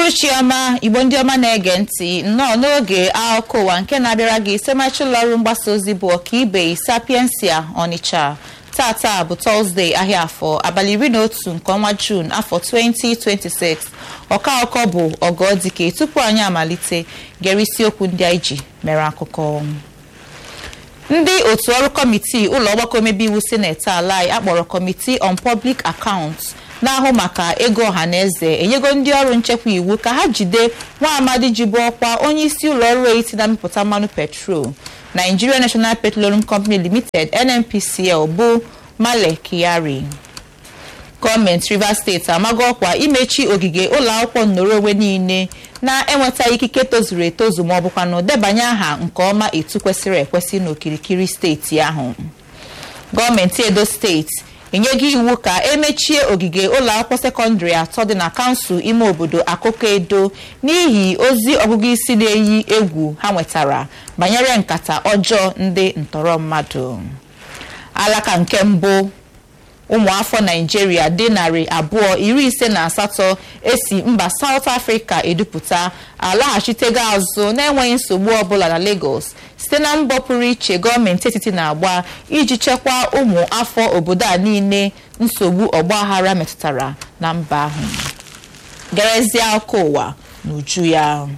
uhuruchi ọma igbo ndị ọma na-ege ntị nnọọ n'oge akụkọ ụwa nke na-abịara gị semachi ụlọ ọrụ mgbasa ozi bụ ọkaibe sapiensia ọnịcha tata bụ tọzdee ahịa afọ abalị iri na otu nke ọnwa juun afọ 2026 ọka akụkọ bụ ọgọdike tupu anyị amalite gere isiokwu ndị anyị ji mere akụkọ ndị otu ọrụ kọmitii ụlọ ọgbakọ omebe iwu sineti ala anyị akpọrọ kọmitii on public accounts na-ahụ maka ego ọhaneze enyego ndị ọrụ nchekwa iwu ka ha jide nwa amadi ji bụ ọkwa onye isi ụlọ ọrụ etiti na-amịpụta mmanụ petrol Nigeria National Petroleum Company Limited NNPCL bụ Male Kyari gọọmenti Rivers steeti amago ọkwa imechi ogige ụlọ akwụkwọ nnọrọ onwe niile na-enweta ikike tozuru etozu ma ọ bụkwa na debanye aha nke ọma etu kwesịrị ekwesị n'okirikiri steeti ahụ gọọmenti Edo steeti enyego iwu ka emechie ogige ụlọ akwụkwọ sekọndịrị atọ dị na kansụl ime obodo akụkọ edo n'ihi ozi ọgụgụ isi na-eyi egwu ha nwetara banyere nkata ọjọọ ndị ntọrọ mmadụ alaka nke mbụ ụmụafọ naijiria dị narị abụọ iri ise na asatọ esi mba South Africa edupụta alaghachitego azụ na-enweghị nsogbu ọbụla na Lagos site na mbọ pụrụ iche gọọmenti etiti na-agba iji chekwaa ụmụ afọ obodo a niile nsogbu ọgbaghara metụtara na mba ahụ gerezie akụkọ ụwa n'uju ya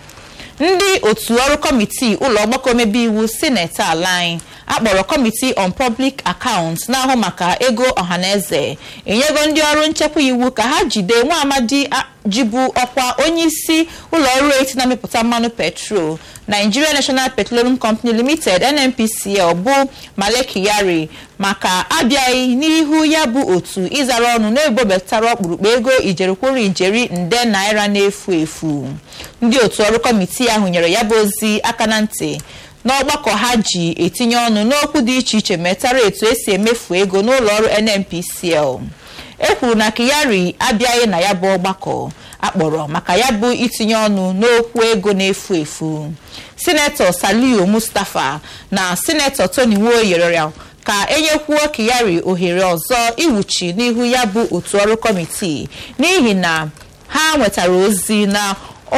ndị otu ọrụ kọmitii ụlọ ọgbakọ omebe iwu sineti ala anyị akpọrọ kọmitii on public accounts na-ahụ maka ego ọhaneze enyego ndị ọrụ nchekwa iwu ka ha jide nwa amadi jibu ọkwa onye isi ụlọ ọrụ eti na-amịpụta mmanụ petrol Nigeria National Petroleum Company Limited NNPCL bụ Male Kyari maka abịaghị n'ihu ya bụ otu ịzara ọnụ na-ebobetara ọkpụrụkpụ ego ijerikwuru ijeri nde naira na-efu efu ndị otu ọrụ kọmitii ahụ nyere ya bụ ozi aka na ntị n'ọgbakọ ha ji etinye ọnụ n'okwu dị iche iche metara etu esi emefu ego n'ụlọ ọrụ NNPCL e kwuru na Kyari abịaghị na ya bụ ọgbakọ akpọrọ maka ya bụ itinye ọnụ n'okwu ego na-efu efu sinetọ Saliu Mustapha na sinetọ Tony Nwoye ka enyekwuo Kyari ohere ọzọ iwuchi n'ihu ya bụ otu ọrụ kọmitii n'ihi na ha nwetara ozi na o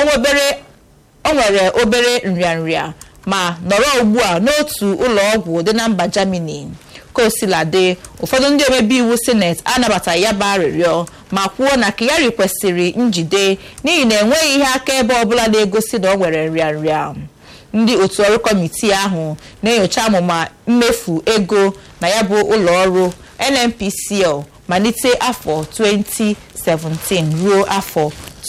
nwere obere nrịanrịa ma nọrọ ugbu a n'otu ụlọ ọgwụ dị na mba Germany kosiladị ụfọdụ ndị omebe iwu sineti anabataghị ya bụ arịrịọ ma kwuo na Kyari kwesịrị njide n'ihi na enweghị ihe akaebe ọbụla na-egosi na ọ nwere nrịanrịa ndị otu ọrụ kọmitii ahụ na-enyocha amụma mmefu ego na ya bụ ụlọ ọrụ NNPCL malite afọ 2017 ruo afọ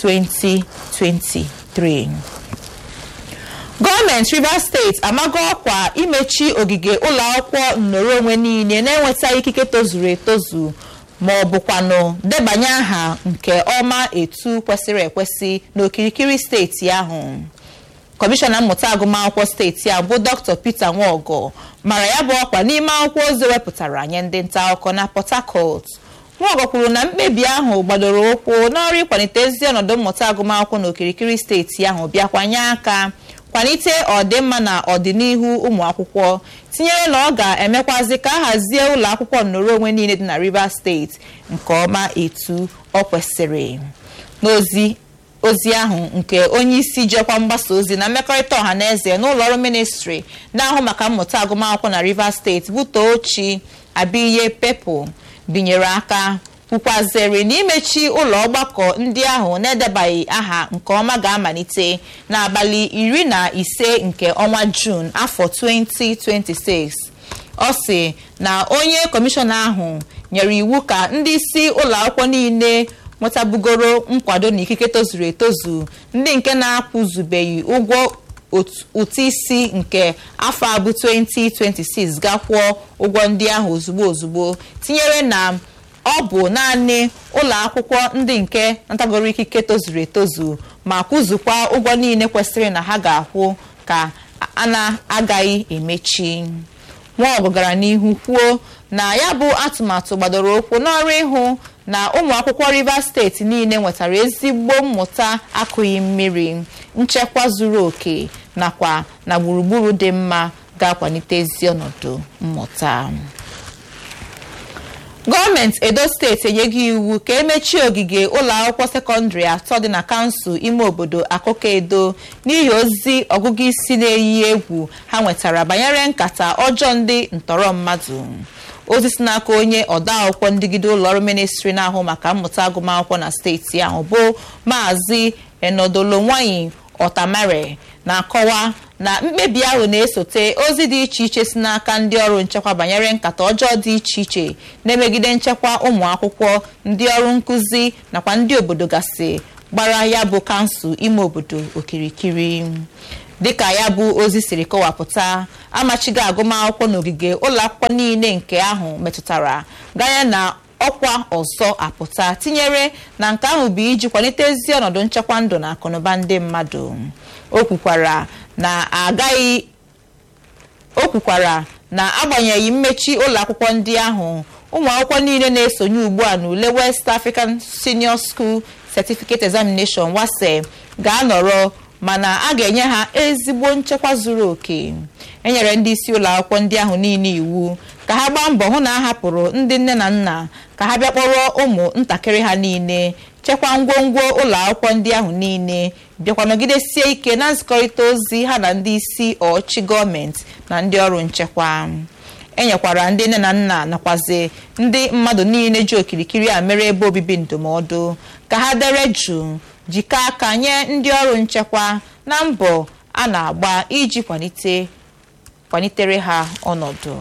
2023 gọọmenti Rivers steeti amago ọkwa imechi ogige ụlọ akwụkwọ nnọrọ onwe niile na-enweta ikike tozuru etozu ma ọ bụkwanụ debanye aha nke ọma etu kwesịrị ekwesị n'okirikiri steeti ahụ kọmishọna mmụta agụmakwụkwọ steeti a bụ Dr. Peter Nwaọgọ mara ya bụ ọkwa n'ime akwụkwọ ozi wepụtara nye ndị nta akụkọ na Port Harcourt Nwaọgọ kwuru na mkpebi ahụ gbadoro ụkwụ n'ọrụ ịkwalite ezi ọnọdụ mmụta agụmakwụkwọ n'okirikiri steeti ahụ bịakwanye aka kwalite ọdịmma na ọdịnihu ụmụ akwụkwọ tinyere na ọ ga-emekwazi ka a hazie ụlọ akwụkwọ nnọrọ onwe niile dị na Rivers steeti nke ọma etu ọ kwesịrị n'ozi ozi ahụ nke onye isi jekwa mgbasa ozi na mmekọrịta ọha na eze n'ụlọ ọrụ ministri na-ahụ maka mmụta agụmakwụkwọ na Rivers steeti bụ Tochi Abiye Pepo binyere aka kwukwaziri na imechi ụlọ ọgbakọ ndị ahụ na-edebaghị aha nke ọma ga-amalite n'abalị iri na ise nke ọnwa Jun afọ 2026 ọ sị na onye kọmishọna ahụ nyere iwu ka ndị isi ụlọ akwụkwọ niile nwetabugoro nkwado na ikike tozuru etozu ndị nke na-akwụzubeghị ụgwọ ụtụ isi nke afọ abụ 2026 gakwụọ ụgwọ ndị ahụ ozugbo ozugbo tinyere na ọ bụ naanị ụlọ akwụkwọ ndị nke natagoro ikike tozuru etozu ma kwụzukwa ụgwọ niile kwesịrị na ha ga-akwụ ka a na-agaghị emechi Nwaọgụ gara n'ihu kwuo na ya bụ atụmatụ gbadoro ụkwụ n'ọrụ ịhụ na ụmụ akwụkwọ Rivers steeti niile nwetara ezigbo mmụta akụghị mmiri nchekwa zuru oke nakwa na gburugburu dị mma ga-akwalite ezi ọnọdụ mmụta gọọmenti edo steeti enyeghị iwu ka emechie ogige ụlọ akwụkwọ sekọndịrị atọ dị na kansụl ime obodo akụkọ edo n'ihi ozi ọgụgụ isi na-eyi egwu ha nwetara banyere nkata ọjọọ ndị ntọrọ mmadụ ozi si n'aka onye ọdaakwụkwọ ndịgide ụlọọrụ ministri na-ahụ maka mmụta agụmakwụkwọ na steeti ahụ bụ maazị enodolo nwaanyị ọtamare na-akọwa na mkpebi ahụ na-esote ozi dị iche iche si n'aka ndị ọrụ nchekwa banyere nkata ọjọọ dị iche iche na-emegide nchekwa ụmụ akwụkwọ ndị ọrụ nkụzi nakwa ndị obodo gasị gbara ya bụ kansụl ime obodo okirikiri dịka ya bụ ozi siri kọwapụta amachigo agụmakwụkwọ n'ogige ụlọ akwụkwọ niile nke ahụ metụtara ganye na ọkwa ọzọ apụta tinyere na nke ahụ bụ iji kwalite ezi ọnọdụ nchekwa ndụ na akụnụba ndị mmadụ o kwukwara na agaghị o kwukwara na agbanyeghị mmechi ụlọ akwụkwọ ndị ahụ ụmụ akwụkwọ niile na-esonye ugbu a n'ule West African Senior School Certificate Examination WASSCE ga-anọrọ mana a ga-enye ha ezigbo nchekwa zuru oke enyere ndị isi ụlọ akwụkwọ ndị ahụ niile iwu ka ha gbaa mbọ hụ na a hapụrụ ndị nne na nna ka ha bịa kpọrọ ụmụ ntakịrị ha niile chekwaa ngwongwo ụlọ akwụkwọ ndị ahụ niile bịakwa nọgidesie ike na nzikọrịta ozi ha na ndị isi ọchị gọọmenti na ndị ọrụ nchekwa enyekwara ndị nne na nna nakwazi ndị mmadụ niile ji okirikiri a mere ebe obibi ndụmọdụ ka ha dere jụụ jikọ aka nye ndị ọrụ nchekwa na mbọ a na-agba iji kwalite kwalitere ha ọnọdụ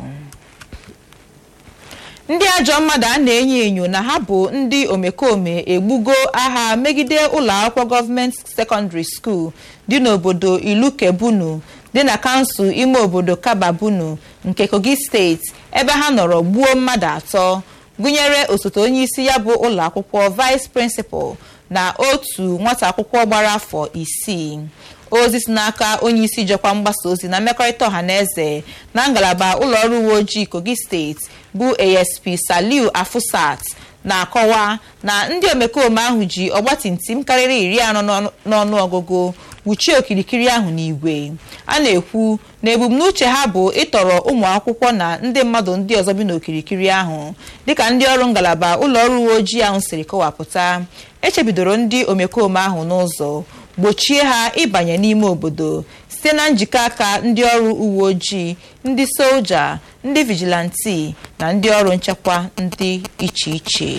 ndị ajọ mmadụ a na-enyo enyo na ha bụ ndị omekome egbugo agha megide ụlọ akwụkwọ gọọmenti sekọndịrị skuul dị n'obodo ilukebunu dị na kansụl ime obodo kababunu nke kogi steeti ebe ha nọrọ gbuo mmadụ atọ gụnyere osote onye isi ya bụ ụlọ akwụkwọ vice prịnsịpal na otu nwata akwụkwọ gbara afọ isii ozi si n'aka onye isi jọkwa mgbasa ozi na mmekọrịta ọha na eze na ngalaba ụlọọrụ uwe ojii kogi steeti bụ asp saliu afusat na-akọwa na ndị omekome ahụ ji ọgbatumtum karịrị iri anọ n'ọnụ ọgụgụ wuchie okirikiri ahụ n'igwe a na-ekwu na ebumnuche ha bụ ịtọrọ ụmụ akwụkwọ na ndị mmadụ ndị ọzọ bi n'okirikiri ahụ dịka ndị ọrụ ngalaba ụlọọrụ uwe ojii ahụ siri kọwapụta echebidoro ndị omekome ahụ n'ụzọ gbochie ha ịbanye n'ime obodo site na njikọ aka ndị ọrụ uwe ojii ndị soja ndị vigilanti na ndị ọrụ nchekwa ndị iche iche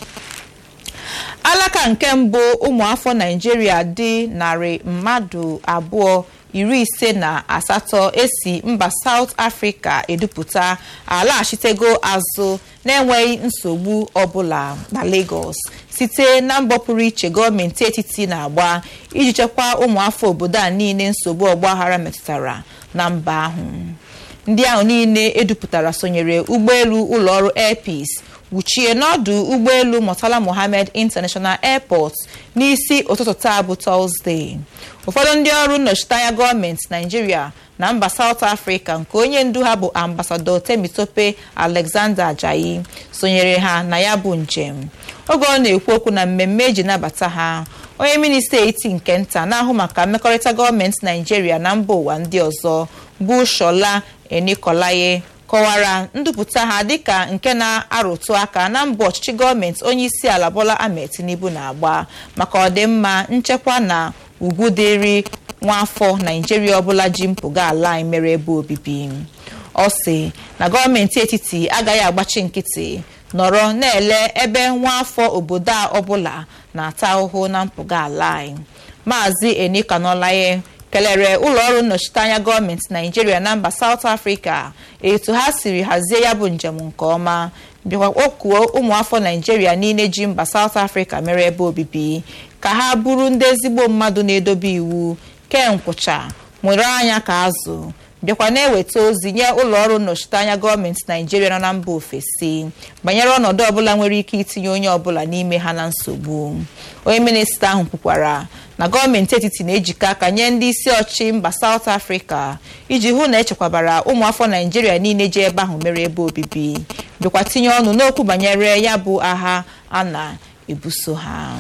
alaka nke mbụ ụmụafọ naijiria dị narị mmadụ abụọ iri ise na asatọ esi mba South Africa edupụta alaghachitego azụ na-enweghị nsogbu ọbụla na Lagos site na mbọ pụrụ iche gọọmenti etiti na-agba iji chekwaa ụmụafọ obodo a niile nsogbu ọgbaghara metụtara na mba ahụ ndị ahụ niile edupụtara sonyere ụgbọelu ụlọọrụ Air Peace wuchie n'ọdụ ụgbọelu Murtala Mohammed International Airport n'isi ụtụtụ taa bụ Tọzdee ụfọdụ ndị ọrụ nnọchiteanya gọọmenti Naijiria na mba South Africa nke onye ndu ha bụ ambasadọ Temitope Alexander Ajayi sonyere ha na ya bụ njem oge ọ na-ekwu okwu na mmemme eji nabata ha onye minista eti nke nta na-ahụ maka mmekọrịta gọọmenti Naijiria na mba ụwa ndị ọzọ bụ Shola Enikolaye kọwara ndupụta ha dịka nke na-arụtụ aka na mbọ ọchịchị gọọmenti onye isi ala Bola Ahmed Tinubu na-agba maka ọdịmma nchekwa na ugwu dịrị nwaafọ naijiria ọbụla ji mpụga ala anyị mere ebe obibi ọ sị na gọọmenti etiti agaghị agbachi nkịtị nọrọ na-ele ebe nwaafọ obodo a ọbụla na-ata ahụhụ na mpụga ala anyị maazị enikanolaye kelere ụlọọrụ nnọchiteanya gọọmenti naijiria na mba South Africa etu ha siri hazie ya bụ njem nke ọma bịakwa kpọkuo ụmụafọ naijiria niile ji mba South Africa mere ebe obibi ka ha bụrụ ndị ezigbo mmadụ na-edobe iwu kee nkwụcha nwere anya ka azụ bịakwa na-eweta ozi nye ụlọọrụ nnọchiteanya gọọmenti naijiria nọ na mba ofesi banyere ọnọdụ ọbụla nwere ike itinye onye ọbụla n'ime ha na nsogbu onye minista ahụ kwukwara na gọọmenti etiti na-ejikọ aka nye ndị isi ọchị mba South Africa iji hụ na echekwabara ụmụafọ naijiria niile ji ebe ahụ mere ebe obibi bịakwa tinye ọnụ n'okwu banyere ya bụ agha a na-ebuso ha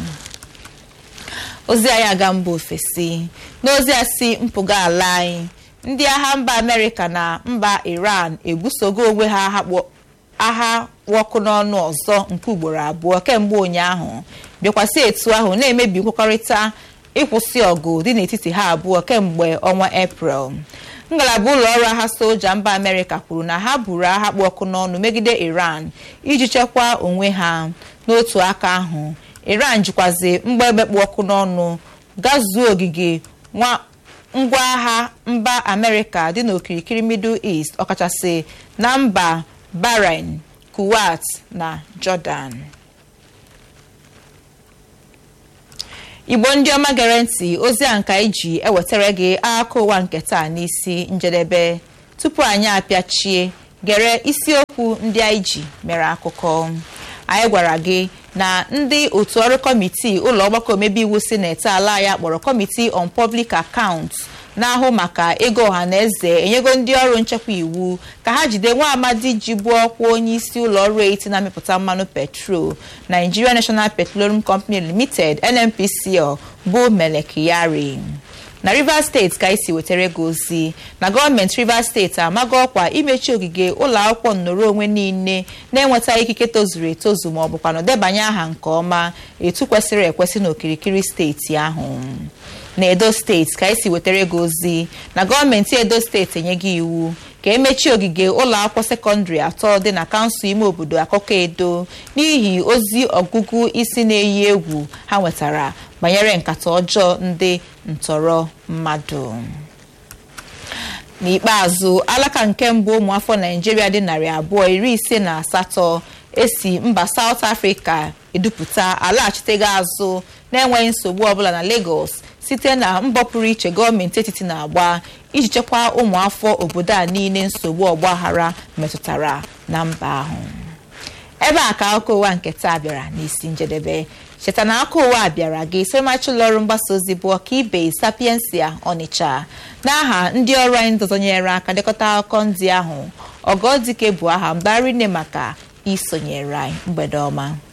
ozi anyị aga mba ofesi n'ozi a si mpụga ala anyị ndị agha mba amerịka na mba iran ebusogo onwe ha agha ọkụ n'ọnụ ọzọ nke ugboro abụọ kemgbe ụnyaahụ bịakwasị etu ahụ na-emebi nkwekọrịta ịkwụsị ọgụ dị n'etiti ha abụọ kemgbe ọnwa eprel ngalaba ụlọ ọrụ agha soja mba amerịka kwuru na ha buru agha kpụ ọkụ n'ọnụ megide iran iji chekwaa onwe ha n'otu aka ahụ iran jikwazi mgba egbe kpụ ọkụ n'ọnụ gazuo ogige ngwa agha mba amerịka dị n'okirikiri middle east ọkachasị na mba bahrain kuwait na jordan igbo ndị ọma gere ntị ozi a nka iji ewetara gị akụkọ ụwa nke taa n'isi njedebe tupu anyị apịachie gere isiokwu ndị anyị ji mere akụkọ anyị gwara gị na ndị otu ọrụ kọmitii ụlọ ọgbakọ omebe iwu sineti ala ya kpọrọ kọmitii on public accounts na-ahụ maka ego ọha na eze enyego ndị ọrụ nchekwa iwu ka ha jide nwa amadi ji bụ ọkwa onye isi ụlọ ọrụ eti na-amịpụta mmanụ petrol Nigeria National Petroleum Company Limited NNPCL bụ Mele Kyari na Rivers steeti ka esi wetara ego ozi na gọọmenti Rivers steeti amago ọkwa imechi ogige ụlọ akwụkwọ nnọrọ onwe niile na-enweta ikike tozuru etozu ma ọ bụkwa na debanye aha nke ọma etu kwesịrị ekwesị n'okirikiri steeti ahụ na edo steeti ka esi wetara ego ozi na gọọmenti edo steeti enyeghị iwu ka emechie ogige ụlọ akwụkwọ sekọndịrị atọ dị na kansụl ime obodo akụkọ edo n'ihi ozi ọgụgụ isi na-eyi egwu ha nwetara banyere nkata ọjọọ ndị ntọrọ mmadụ n'ikpeazụ alaka nke mbụ ụmụafọ naijiria dị narị abụọ iri ise na asatọ esi mba South Africa edupụta alaghachitego azụ na-enweghị nsogbu ọbụla na Lagos site na mbọ pụrụ iche gọọmenti etiti na-agba iji chekwaa ụmụafọ obodo a niile nsogbu ọgbaghara metụtara na mba ahụ ebe a ka akụkọ ụwa nke taa bịara n'isi njedebe cheta na aka ụwa bịara gị somachi ụlọ ọrụ mgbasa ozi bụ ọka ibe sapiensia ọnịcha n'aha ndị ọrụ anyị ndọzọnyere aka dekọta akụkọ ndị ahụ ọgọdike bụ aha mbarine maka isonyere anyị mgbede ọma